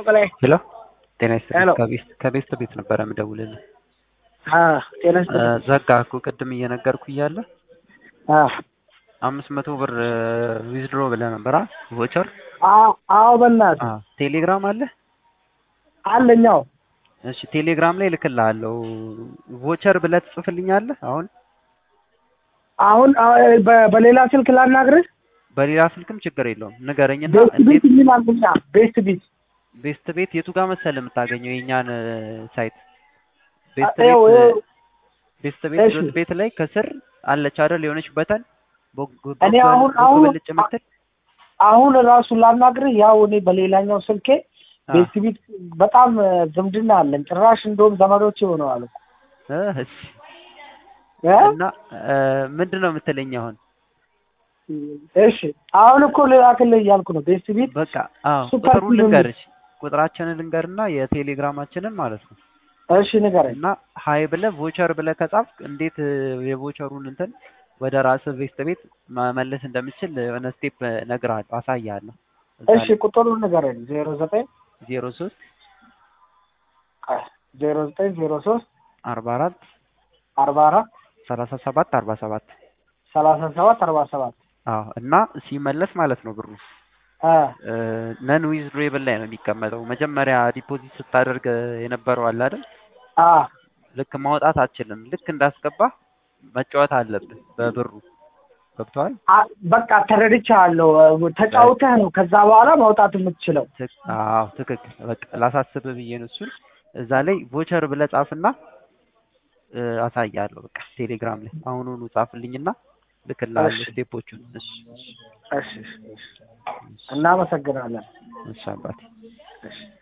በላይ ሄሎ ጤና ይስጥልኝ። ሄሎ። ከቤት ከቤት ቤት ነበረ የምደውልልህ። አዎ፣ ጤና ይስጥልኝ። ዘጋ እኮ ቅድም እየነገርኩ እያለ አዎ፣ አምስት መቶ ብር ዊዝድሮ ብለህ ነበር አ ቮቸር አዎ፣ አዎ፣ በእናትህ አ ቴሌግራም አለ? አለኛው እሺ ቴሌግራም ላይ ልክልሃለሁ። ቮቸር ብለህ ትጽፍልኛለህ። አሁን አሁን አ- በ- በሌላ ስልክ ላናግርህ። በሌላ ስልክም ችግር የለውም ንገረኝና ቤስት እንዴት ቢት የሚል አለኛ። ቤስት ቢት ቤስት ቤት የቱ ጋር መሰለህ የምታገኘው የእኛን ሳይት ቤስት አ- ይኸው- ቤት ይኸው ቤስት ቤት እሺ። ዶት ቤት ላይ ከስር አለች አይደል የሆነች በተን ቦግ- እኔ ቦግ- አሁን- ቦግ አሁን- ብልጭ የምትል አሁን ራሱ ላናግርህ። ያው እኔ በሌላኛው ስልኬ አ፣ ቤስት ቢት በጣም እ፣ ዝምድና አለን። ጭራሽ እንደውም ዘመዶች ሆነዋል እኮ እ፣ እሺ እ? እና እ፣ ምንድን ነው የምትለኝ አሁን? እሺ አሁን እኮ ልላክልህ እያልኩ ነው። ቤስት ቢት በቃ አዎ ሱፐር ቁጥሩን ፊልም ልንገርሽ ቁጥራችንን ልንገርና የቴሌግራማችንን ማለት ነው እሺ ንገረኝ። እና ሀይ ብለህ ቮቸር ብለህ ከጻፍክ እንዴት እ፣ የቮቸሩን እንትን ወደ ራስህ ቤስት ቤት መመለስ እንደምችል የሆነ ስቴፕ እነግርሃለሁ አሳይሃለሁ። እሺ ቁጥሩን ንገረኝ። ዜሮ ዘጠኝ ዜሮ ሶስት ዜሮ ዘጠኝ ዜሮ ሶስት አርባ አራት አርባ አራት ሰላሳ ሰባት አርባ ሰባት ሰላሳ ሰባት አርባ ሰባት አዎ እና ሲመለስ ማለት ነው ብሩ እ ነን ዊዝድሮብል ላይ ነው የሚቀመጠው። መጀመሪያ ዲፖዚት ስታደርግ የነበረው አለ አይደል? አ ልክ ማውጣት አትችልም። ልክ እንዳስገባ መጫወት አለብህ በብሩ ገብቶሃል? አ- በቃ ተረድቻለሁ። ተጫውተህ ነው ከዛ በኋላ ማውጣት የምትችለው። ትክ- አዎ ትክክል። በቃ ላሳስብህ ብዬ ነው እሱን። እዛ ላይ ቮቸር ብለህ ጻፍና እ፣ አሳያለሁ። በቃ ቴሌግራም ላይ አሁኑኑ ጻፍልኝና ልክልሃለሁ እሺ። ስቴፖቹን። እሺ እሺ እሺ እሺ፣ እሺ። እናመሰግናለን። እሺ አባቴ እሺ